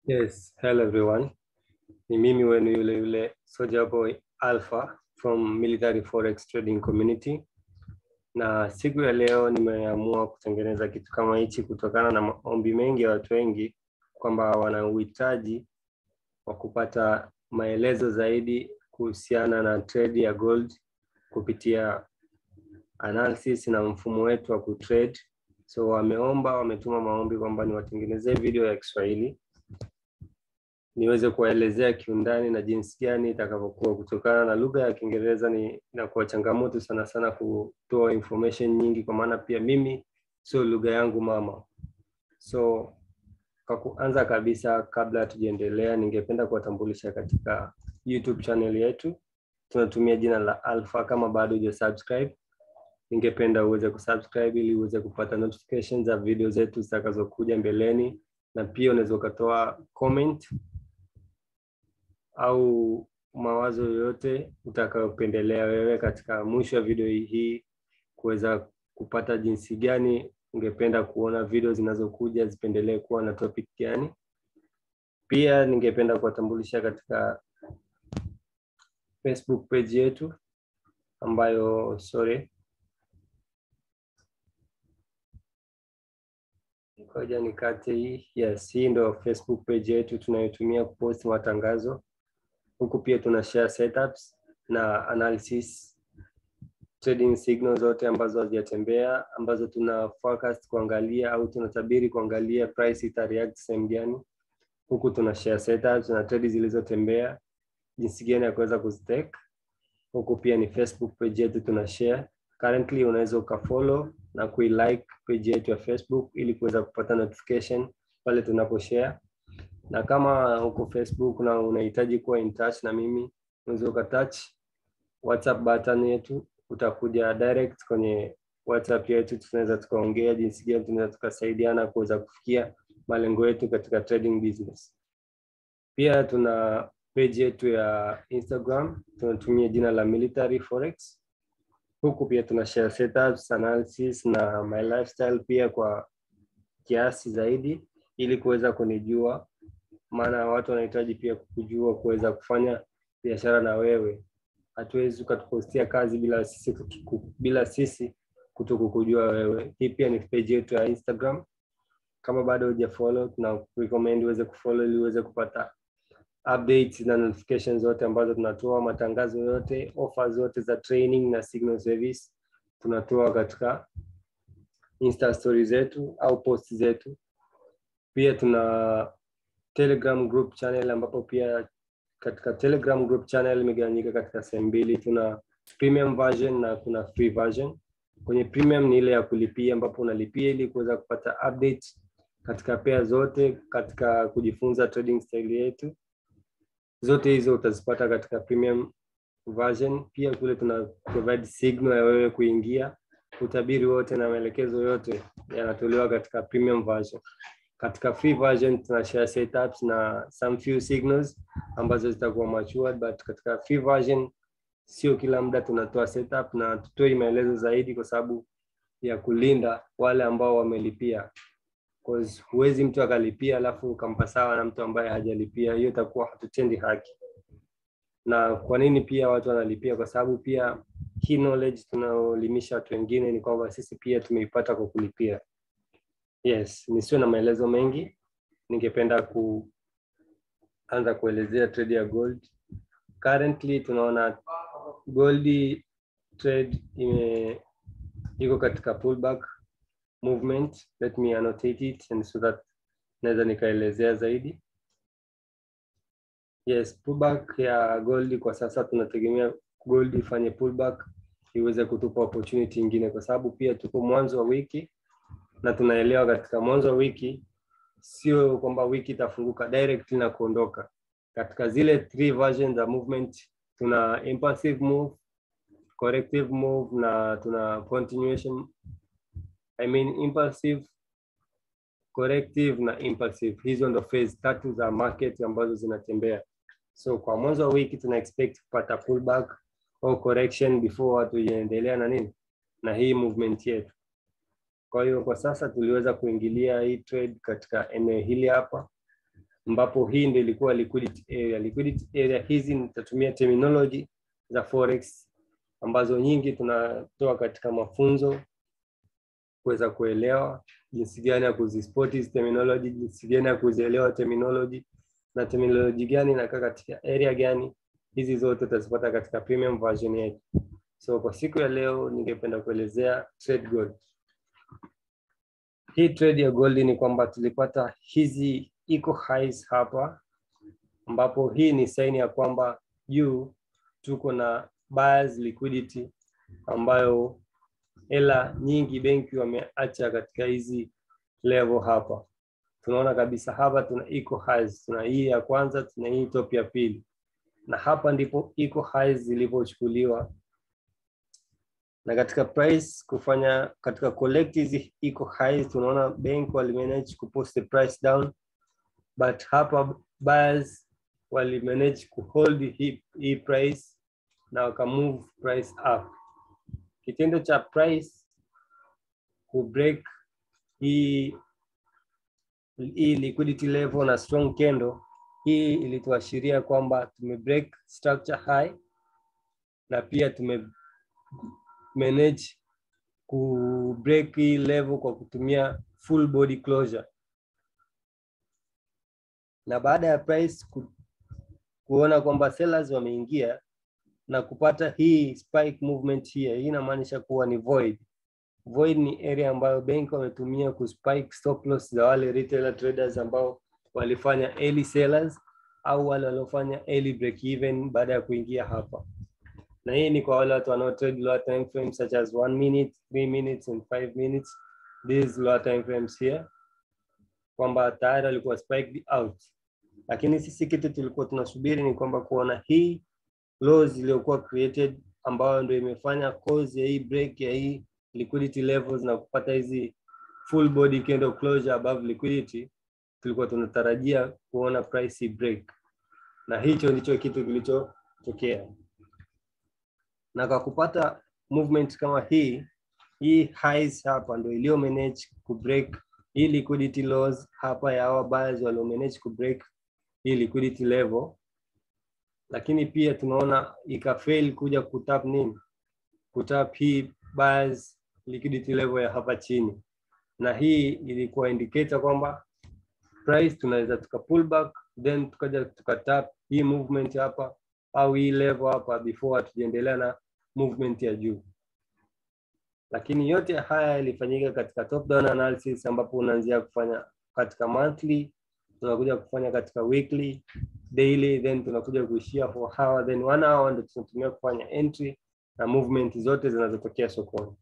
Yes, hello everyone. Ni mimi wenu yule yule Soldier Boy Alpha from Military Forex Trading Community. Na siku ya leo nimeamua kutengeneza kitu kama hichi kutokana na maombi mengi ya watu wengi kwamba wana uhitaji wa kupata maelezo zaidi kuhusiana na trade ya gold kupitia analysis na mfumo wetu wa kutrade. So wameomba, wametuma maombi kwamba niwatengenezee video ya Kiswahili niweze kuwaelezea kiundani na jinsi gani itakavyokuwa. Kutokana na lugha ya Kiingereza ni inakuwa changamoto sana sana kutoa information nyingi, kwa maana pia mimi sio lugha yangu mama. So kwa kuanza kabisa, kabla hatujaendelea, ningependa kuwatambulisha katika YouTube channel yetu tunatumia jina la Alpha. Kama bado huja subscribe, ningependa uweze kusubscribe ili uweze kupata notifications za video zetu zitakazokuja mbeleni, na pia unaweza ukatoa comment au mawazo yoyote utakayopendelea wewe katika mwisho wa video hii kuweza kupata jinsi gani ungependa kuona video zinazokuja zipendelee kuwa na topic gani. Pia ningependa kuwatambulisha katika Facebook page yetu ambayo sorry, ngoja nikate hii. Yes, hii ndo Facebook page yetu tunayotumia kupost matangazo huku pia tuna share setups na analysis trading signals zote ambazo hazijatembea ambazo tuna forecast kuangalia au tunatabiri kuangalia price ita react sehemu gani. Huku tuna share setups na trade zilizotembea jinsi gani ya kuweza kuzitake. Huku pia ni Facebook page yetu tuna share. Currently unaweza ukafollow na kuilike page yetu ya Facebook ili kuweza kupata notification pale tunapo share na kama huko Facebook na unahitaji kuwa in touch na mimi, unaweza ukatouch WhatsApp button yetu, utakuja direct kwenye WhatsApp yetu, tunaweza tukaongea jinsi gani tunaweza tukasaidiana kuweza kufikia malengo yetu katika trading business. Pia tuna page yetu ya Instagram, tunatumia jina la Military Forex. Huku pia tuna share setups, analysis na my lifestyle pia kwa kiasi zaidi, ili kuweza kunijua maana watu wanahitaji pia kujua kuweza kufanya biashara na wewe. Hatuwezi ukatupostia kazi bila sisi bila sisi kuto kukujua wewe. Hii pia ni page yetu ya Instagram. Kama bado hujafollow, tuna recommend uweze kufollow ili uweze kupata updates na notifications zote ambazo tunatoa, matangazo yote, offers zote za training na signal service tunatoa katika Insta stories zetu au post zetu. Pia tuna Telegram group channel ambapo pia katika Telegram group channel imegawanyika katika sehemu mbili. Tuna premium version na kuna free version. Kwenye premium ni ile ya kulipia, ambapo unalipia ili kuweza kupata update katika pair zote, katika kujifunza trading style yetu. Zote hizo utazipata katika premium version. Pia kule tuna provide signal ya wewe kuingia, utabiri wote na maelekezo yote yanatolewa katika premium version katika free version tuna share setups na some few signals ambazo zitakuwa matured, but katika free version sio kila muda tunatoa setup na tutoi maelezo zaidi, kwa sababu ya kulinda wale ambao wamelipia, cause huwezi mtu akalipia alafu ukampa sawa na mtu ambaye hajalipia, hiyo itakuwa hatutendi haki. Na kwa nini pia watu wanalipia? Kwa sababu pia hii knowledge tunaolimisha watu wengine ni kwamba sisi pia tumeipata kwa kulipia. Yes, nisiwe na maelezo mengi, ningependa kuanza kuelezea trade ya gold. Currently tunaona gold trade ime iko katika pullback movement. Let me annotate it and so that naweza nikaelezea zaidi. Yes, pullback ya gold kwa sasa tunategemea gold ifanye pullback iweze kutupa opportunity nyingine, kwa sababu pia tuko mwanzo wa wiki na tunaelewa katika mwanzo wa wiki sio kwamba wiki itafunguka direct na kuondoka. Katika zile three versions za movement tuna impulsive move, corrective move na tuna continuation. I mean impulsive, corrective na impulsive. Hizo ndo phase tatu za market ambazo zinatembea. So kwa mwanzo wa wiki tuna expect kupata pullback au correction before hatujaendelea na nini na hii movement yetu. Kwa hiyo kwa sasa tuliweza kuingilia hii trade katika eneo hili hapa ambapo hii ndio ilikuwa liquidity area. Liquidity area hizi nitatumia terminology za forex ambazo nyingi tunatoa katika mafunzo kuweza kuelewa jinsi gani ya kuzispot hizi terminology, jinsi gani ya kuzielewa terminology na terminology gani inakaa katika area gani. Hizi zote utazipata katika premium version yetu. So kwa siku ya leo ningependa kuelezea trade gold. Hii trade ya gold ni kwamba tulipata hizi eco highs hapa, ambapo hii ni saini ya kwamba juu tuko na buyers liquidity ambayo hela nyingi benki wameacha katika hizi level hapa. Tunaona kabisa hapa tuna eco highs, tuna hii ya kwanza, tuna hii top ya pili, na hapa ndipo eco highs zilivyochukuliwa na katika price kufanya katika collect hizi eco highs, tunaona bank walimanage kupost the price down, but hapa buyers walimanage kuhold hii, hii price na wakamove price up. Kitendo cha price kubreak hii hii liquidity level na strong candle, hii ilituashiria kwamba tumebreak structure high na pia tume manage ku break hii level kwa kutumia full body closure, na baada ya price ku, kuona kwamba sellers wameingia na kupata hii spike movement here, hii inamaanisha kuwa ni void. Void ni area ambayo benki wametumia ku spike stop loss za wale retailer traders ambao walifanya early sellers au wale waliofanya early break even baada ya kuingia hapa na hii ni kwa wale watu wanao trade lower time frames such as 1 minute, 3 minutes and 5 minutes. These lower time frames here kwamba tayari walikuwa spiked out, lakini sisi kitu tulikuwa tunasubiri ni kwamba kuona hii lows iliyokuwa created ambayo ndio imefanya cause ya hii break ya hii liquidity levels na kupata hizi full body candle closure above liquidity. Tulikuwa tunatarajia kuona price break, na hicho ndicho kitu kilichotokea na kwa kupata movement kama hii hii highs hapa ndio iliyo manage ku break hii liquidity lows hapa ya hawa buyers walio manage ku break hii liquidity level, lakini pia tunaona ikafail kuja kutap nini, kutap hii buyers liquidity level ya hapa chini, na hii ilikuwa indicator kwamba price tunaweza tuka pull back then tukaja tukatap hii movement hapa au hii level hapa before hatujaendelea na movement ya juu. Lakini yote haya yalifanyika katika top down analysis, ambapo unaanzia kufanya katika monthly, tunakuja kufanya katika weekly, daily, then tunakuja kuishia for hour, then one hour ndio tunatumia kufanya entry na movement zote zinazotokea sokoni.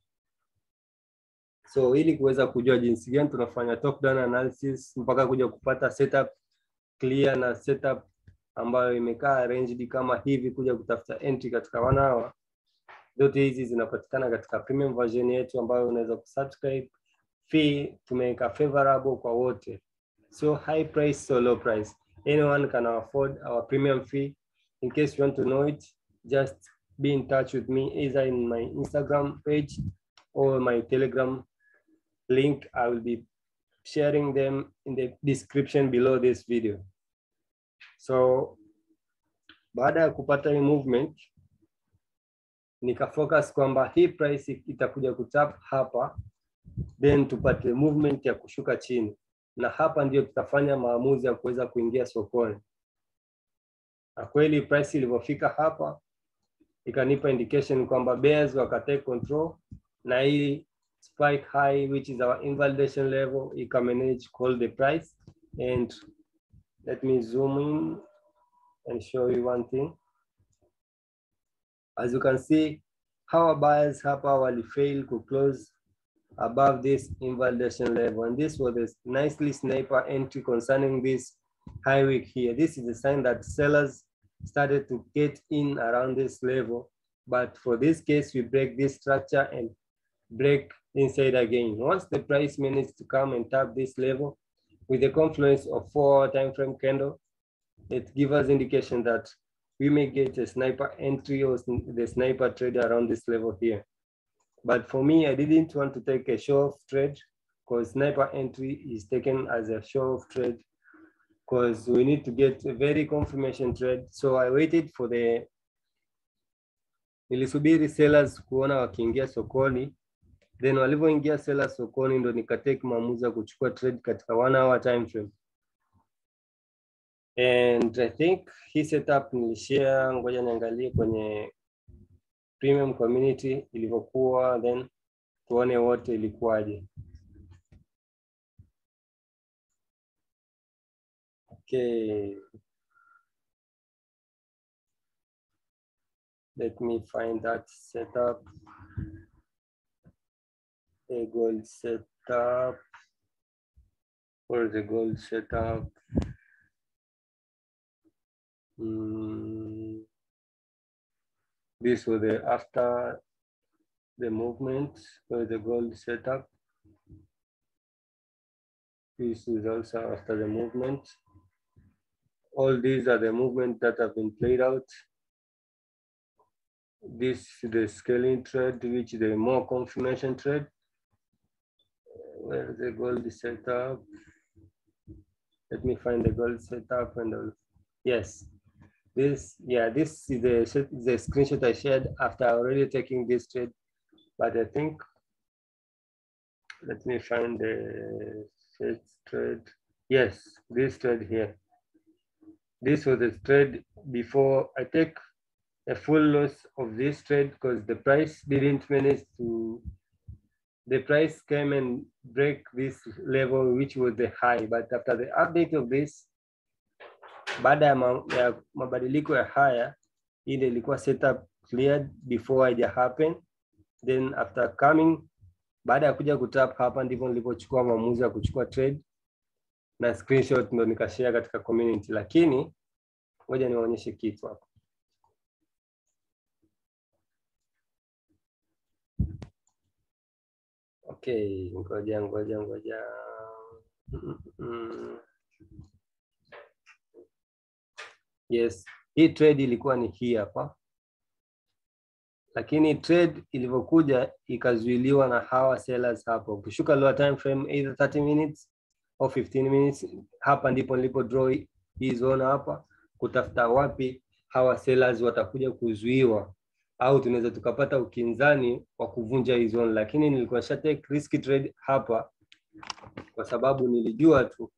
So ili kuweza kujua jinsi gani tunafanya top down analysis mpaka kuja kupata setup clear na setup ambayo imekaa arranged kama hivi kuja kutafuta entry katika one hour. Zote hizi zinapatikana katika premium version yetu ambayo unaweza kusubscribe. Fee tumeweka favorable kwa wote, so high price, so low price, anyone can afford our premium fee. In case you want to know it, just be in touch with me either in my Instagram page or my Telegram link. I will be sharing them in the description below this video. So baada ya kupata hii movement nikafocus kwamba hii price itakuja kutap hapa, then tupate movement ya kushuka chini, na hapa ndio tutafanya maamuzi ya kuweza kuingia sokoni. Na kweli price ilivyofika hapa ikanipa indication kwamba bears wakatake control, na hii spike high which is our invalidation level ikamanage call the price and let me zoom in and show you one thing. As you can see, our buyers hapa wali fail to close above this invalidation level. And this was a nicely sniper entry concerning this high wick here. This is a sign that sellers started to get in around this level. But for this case, we break this structure and break inside again. Once the price managed to come and tap this level with the confluence of four time frame candle, it gives us indication that we may get a sniper entry or the sniper trade around this level here. But for me, I didn't want to take a show off trade because sniper entry is taken as a show off trade because we need to get a very confirmation trade. So I waited for the nilisubiri sellers kuona wakiingia sokoni, then walivyoingia sellers sokoni ndo nikatake maamuzi ya kuchukua trade katika one hour time frame. And I think hii setup nilishare, ngoja niangalie kwenye premium community ilivyokuwa, then tuone wote ilikuwaje. Okay. Let me find that setup. A gold setup. Where is the gold setup? Mm. This was the after the movement, where the gold setup. This is also after the movement. All these are the movements that have been played out. This is the scaling trade, which is the more confirmation trade. Where is the gold setup? Let me find the gold setup and all. Yes, this, yeah, this is the, the screenshot I shared after already taking this trade. But I think, let me find the first trade. Yes, this trade here. This was the trade before I take a full loss of this trade because the price didn't manage to, the price came and break this level, which was the high. But after the update of this, baada ya, ma, ya mabadiliko ya haya, ile ilikuwa setup cleared before haija happen. Then after coming, baada ya kuja kutap hapa ndipo nilipochukua maamuzi ya kuchukua trade na screenshot ndo nikashare katika community, lakini ngoja niwaonyeshe kitu hapa. Okay, ngoja ngoja ngoja. Mm, mm. Yes, hii trade ilikuwa ni hii hapa, lakini trade ilivyokuja ikazuiliwa na hawa sellers hapo. Ukishuka lower time frame either 30 minutes au 15 minutes, hapa ndipo nilipo draw hii zone hapa, kutafuta wapi hawa sellers watakuja kuzuiwa au tunaweza tukapata ukinzani wa kuvunja hii zone, lakini nilikuwa sha take risky trade hapa kwa sababu nilijua tu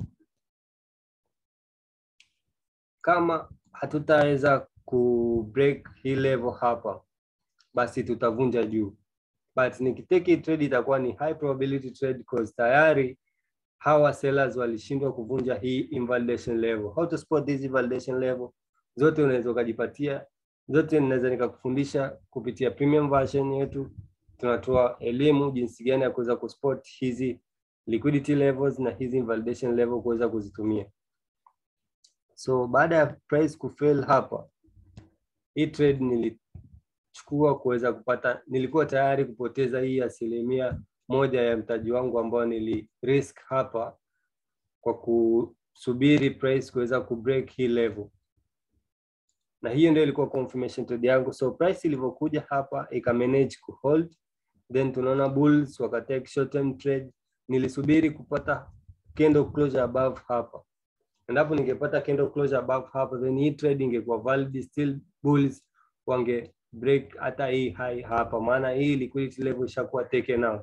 kama hatutaweza ku break hii level hapa, basi tutavunja juu, but nikitake hii trade itakuwa ni high probability trade because tayari hawa sellers walishindwa kuvunja hii invalidation level. How to spot this invalidation level? Zote unaweza ukajipatia, zote ninaweza nikakufundisha kupitia premium version yetu. Tunatoa elimu jinsi gani ya kuweza kuspot hizi liquidity levels na hizi invalidation level kuweza kuzitumia. So baada ya price kufail hapa, hii trade nilichukua kuweza kupata, nilikuwa tayari kupoteza hii asilimia moja ya mtaji wangu ambao nili risk hapa kwa kusubiri price kuweza kubreak hii level, na hiyo ndio ilikuwa confirmation trade yangu. So price ilivyokuja hapa ika manage ku hold, then tunaona bulls wakatake short term trade. Nilisubiri kupata candle closure above hapa endapo ningepata candle closure above hapo, then hii trade ingekuwa valid, still bulls wange break hata hii high hapa, maana hii liquidity level ishakuwa taken out.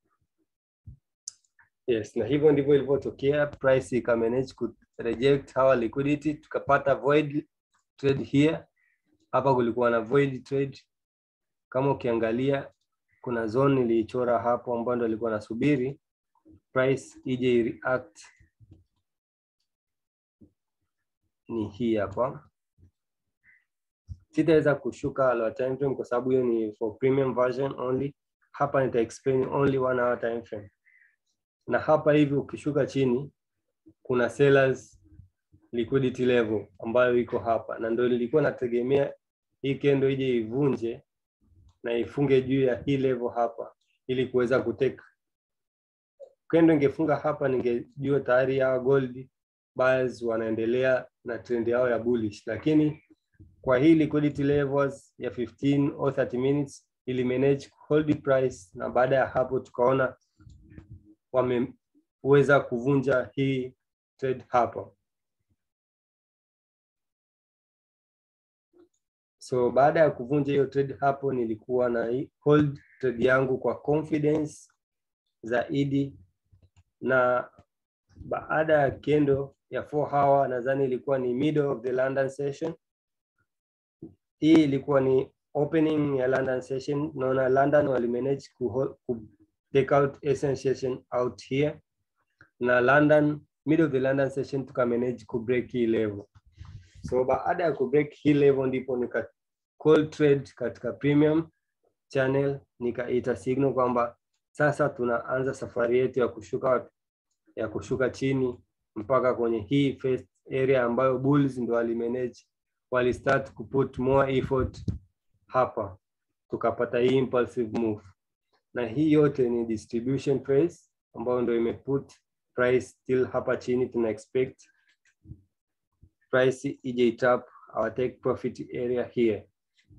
Yes, na hivyo ndivyo ilivyotokea, price ika manage ku reject hawa liquidity, tukapata void trade here. Hapa kulikuwa na void trade, kama ukiangalia kuna zone niliichora hapo ambayo ndo ilikuwa nasubiri price ije react ni hii hapa. Sitaweza kushuka lower time frame kwa sababu hiyo ni for premium version only. Hapa nita explain only one hour time frame, na hapa hivi ukishuka chini kuna sellers liquidity level ambayo iko hapa, na ndio nilikuwa nategemea hii kendo ije ivunje na ifunge juu ya hii level hapa ili kuweza kuteka. Kendo ingefunga hapa, ningejua tayari hawa gold buyers wanaendelea na trend yao ya bullish, lakini kwa hii liquidity levels ya 15 or 30 minutes ili manage hold price, na baada ya hapo tukaona wameweza kuvunja hii trade hapa. So baada ya kuvunja hiyo trade hapo, nilikuwa na hii hold trade yangu kwa confidence zaidi, na baada ya kendo ya 4 hour, nadhani ilikuwa ni middle of the London session. Hii ilikuwa ni opening ya London session. Naona London walimanage ku, ku take out Asian session out here, na London middle of the London session tukamanage ku break hii level. So baada ya kubreak hii level ndipo nika call trade katika premium channel, nikaita signal kwamba sasa tunaanza safari yetu ya kushuka ya kushuka chini mpaka kwenye hii first area ambayo bulls ndo walimanage, wali start kuput more effort hapa, tukapata hii impulsive move, na hii yote ni distribution price ambayo ndo imeput price still hapa chini, tuna expect price ije itap our take profit area here.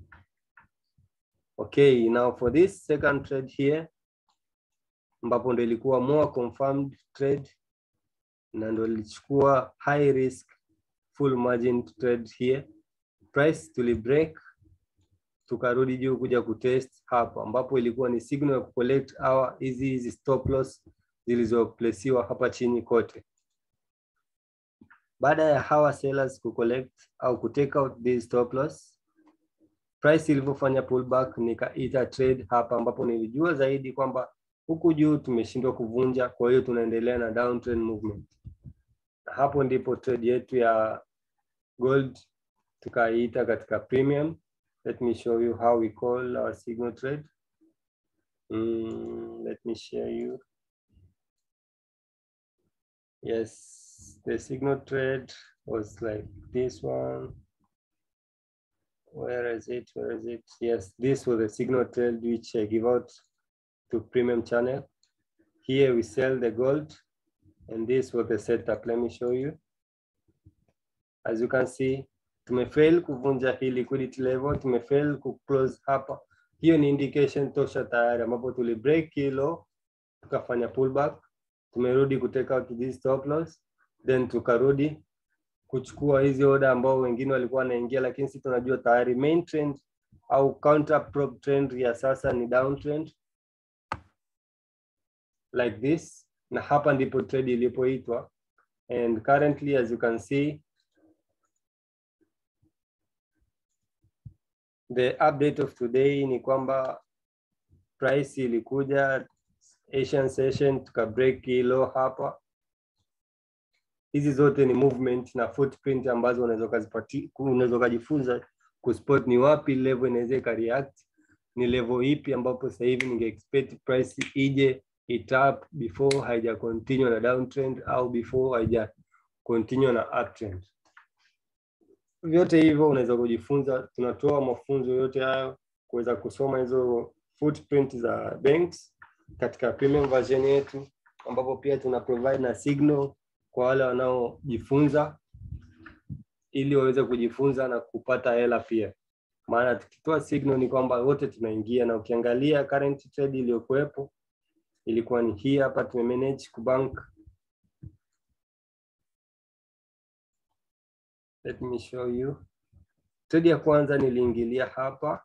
Okay, now for this second trade here ambapo ndo ilikuwa more confirmed trade na ndo ilichukua high risk full margin trade here. Price tuli break tukarudi juu kuja kutest hapa, ambapo ilikuwa ni signal ya kucollect our hizi hizi stop loss zilizoplesiwa hapa chini kote. Baada ya hawa sellers kucollect au kutake out these stop loss, price ilivyofanya pullback, nikaita trade hapa, ambapo nilijua zaidi kwamba huku juu tumeshindwa kuvunja, kwa hiyo tunaendelea na downtrend movement. Na hapo ndipo trade yetu ya gold tukaiita katika premium. Let me show you how we call our signal trade. Mm, let me share you. Yes, the signal trade was like this one. Where is it? Where is it? Yes, this was the signal trade which I give out to premium channel. Here we sell the gold and this was the setup. Let me show you. As you can see, tumefail kuvunja hii liquidity level, tumefail kuclose hapa. Hiyo ni indication tosha tayari ambapo tuli break hilo tukafanya pullback, tumerudi kutake out this stop loss, then tukarudi kuchukua hizi order ambao wengine walikuwa wanaingia, lakini sisi tunajua tayari main trend au counter prop trend ya sasa ni downtrend like this, na hapa ndipo trade ilipoitwa and currently as you can see the update of today ni kwamba price ilikuja Asian session tuka break hilo hapa. Hizi zote ni movement na footprint ambazo unaweza kuzipati, unaweza kujifunza kuspot ni wapi level inaweza ikareact, ni level ipi ambapo sasa hivi ninge expect price ije itap before haija continue na downtrend au before haija continue na uptrend. Vyote hivyo unaweza kujifunza, tunatoa mafunzo yote hayo kuweza kusoma hizo footprint za banks katika premium version yetu, ambapo pia tuna provide na signal kwa wale wanaojifunza ili waweze kujifunza na kupata hela pia. Maana tukitoa signal ni kwamba wote tunaingia, na ukiangalia current trade iliyokuwepo ilikuwa ni hii hapa, tumemanage kubank. Let me show you. Trade ya kwanza niliingilia hapa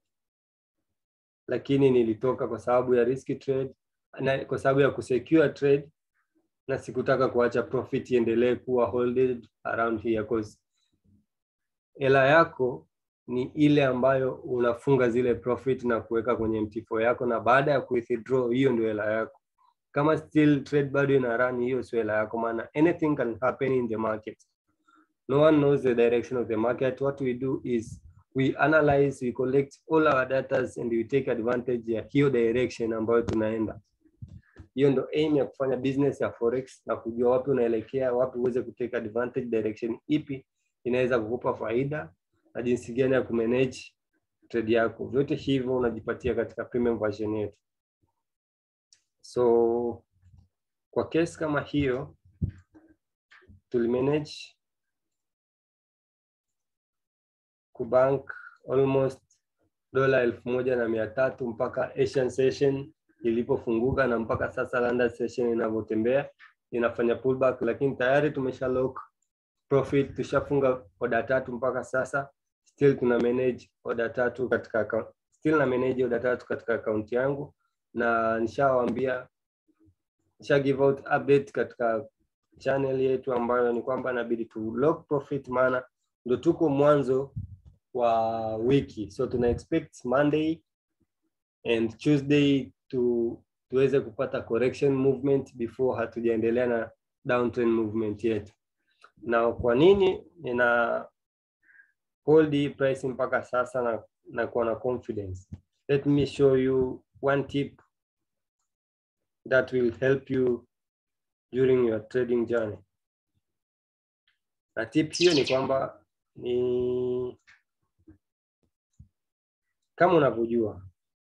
lakini nilitoka kwa sababu ya risk trade na kwa sababu ya kusecure trade na sikutaka kuacha profit iendelee kuwa holded around here cause hela yako ni ile ambayo unafunga zile profit na kuweka kwenye MT4 yako, na baada ya kuwithdraw hiyo ndio hela yako. Kama still trade bado ina run, hiyo sio hela yako, maana anything can happen in the market. No one knows the direction of the market. What we do is we analyze, we collect all our data and we take advantage ya hiyo direction ambayo tunaenda. Hiyo ndo aim ya kufanya business ya forex na kujua wapi unaelekea, wapi uweze kutake advantage, direction ipi inaweza kukupa faida na jinsi gani ya kumanage trade yako. Vyote hivyo unajipatia katika premium version yetu. So kwa case kama hiyo tulimanage kubank almost dola elfu moja na mia tatu mpaka Asian session ilipofunguka na mpaka sasa London session inavyotembea inafanya pullback, lakini tayari tumesha lock profit, tushafunga oda tatu mpaka sasa still tuna manage order tatu katika account, still na manage order tatu katika account yangu, na nishawaambia nisha give out update katika channel yetu ambayo ni kwamba inabidi tu lock profit, maana ndo tuko mwanzo wa wiki, so tuna expect Monday and Tuesday tu tuweze kupata correction movement before hatujaendelea na downtrend movement yetu. Na kwa nini nina hold hii price mpaka sasa na, na kuwa na confidence? Let me show you one tip that will help you during your trading journey. Na tip hiyo ni kwamba ni kama unavyojua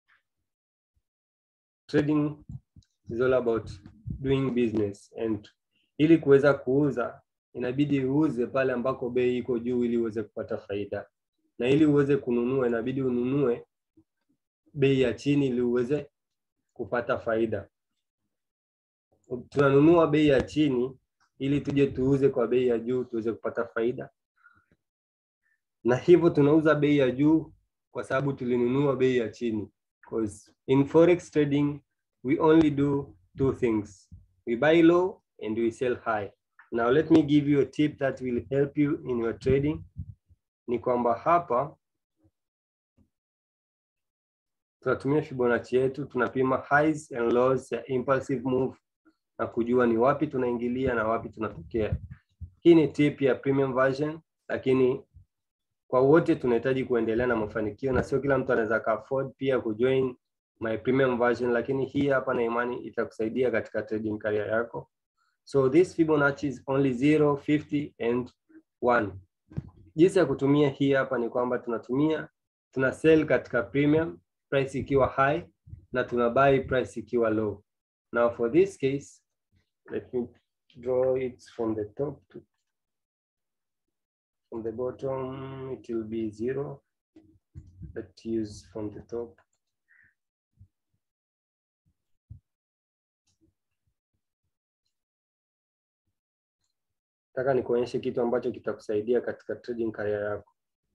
trading is all about doing business and ili kuweza kuuza inabidi uuze pale ambako bei iko juu ili uweze kupata faida, na ili uweze kununua inabidi ununue bei ya chini ili uweze kupata faida. Tunanunua bei ya chini ili tuje tuuze kwa bei ya juu tuweze kupata faida, na hivyo tunauza bei ya juu kwa sababu tulinunua bei ya chini. Because in forex trading we only do two things, we buy low and we sell high. Now let me give you a tip that will help you in your trading. Ni kwamba hapa tunatumia Fibonacci yetu, tunapima highs and lows ya impulsive move na kujua ni wapi tunaingilia na wapi tunatokea. Hii ni tip ya premium version, lakini kwa wote tunahitaji kuendelea na mafanikio, na sio kila mtu anaweza ka afford pia kujoin my premium version, lakini hii hapa na imani itakusaidia katika trading career yako. So this Fibonacci is only 0, 50 and 1. Jinsi ya kutumia hii hapa ni kwamba tunatumia tuna sell katika premium price ikiwa high na tuna buy price ikiwa low. Now for this case, let me draw it from the top to from the bottom it will be zero. Let's use from the top. Nataka nikuonyeshe kitu ambacho kitakusaidia katika trading career yako.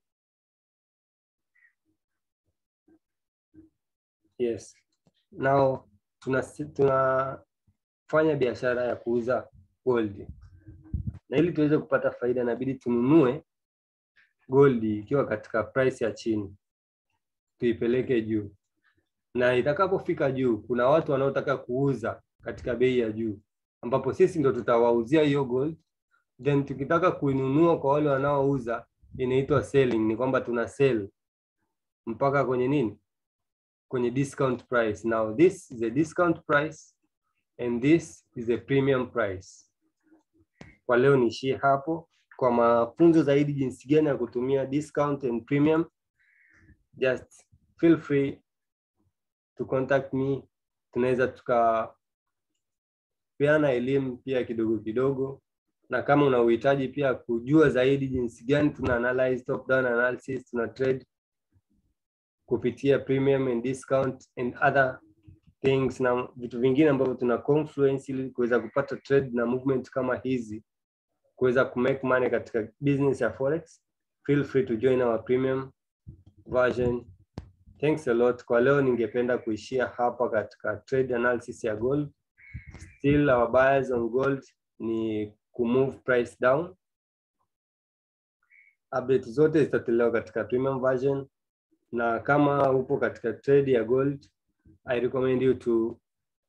Yes. Now tuna tunafanya biashara ya kuuza gold. Na ili tuweze kupata faida inabidi tununue gold ikiwa katika price ya chini. Tuipeleke juu. Na itakapofika juu kuna watu wanaotaka kuuza katika bei ya juu ambapo sisi ndo tutawauzia hiyo gold then tukitaka kuinunua kwa wale wanaouza inaitwa selling, ni kwamba tuna sell mpaka kwenye nini, kwenye discount price. Now this is a discount price and this is a premium price. Kwa leo niishie hapo. Kwa mafunzo zaidi jinsi gani ya kutumia discount and premium, just feel free to contact me. Tunaweza tukapeana elimu pia kidogo kidogo na kama una uhitaji pia kujua zaidi jinsi gani tuna analyze top down analysis, tuna trade kupitia premium and discount and other things na vitu vingine ambavyo tuna confluence ili kuweza kupata trade na movement kama hizi, kuweza kumake money katika business ya forex, feel free to join our premium version. Thanks a lot. Kwa leo ningependa kuishia hapa katika trade analysis ya gold. Still our buyers on gold ni kumove price down. Update zote zitatolewa katika premium version, na kama upo katika trade ya gold, I recommend you to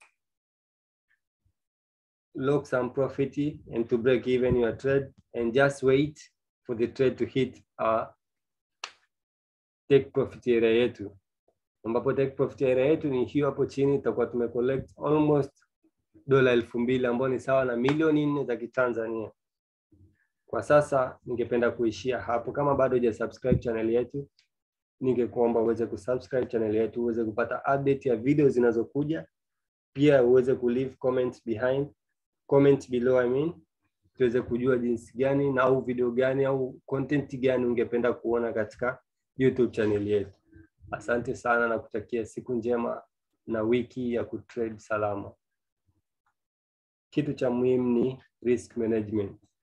lock some profit and to break even your trade and just wait for the trade to hit our take profit area yetu, ambapo take profit area yetu ni hiyo hapo chini, tutakuwa tumecollect almost dola elfu mbili ambayo ni sawa na milioni nne za Kitanzania. Kwa sasa ningependa kuishia hapo. Kama bado huja subscribe channel yetu, ningekuomba uweze kusubscribe channel yetu uweze kupata update ya video zinazokuja, pia uweze kuleave comment behind comment below I mean, tuweze kujua jinsi gani na au video gani au content gani ungependa kuona katika YouTube channel yetu. Asante sana na kutakia siku njema na wiki ya kutrade salama. Kitu cha muhimu ni risk management.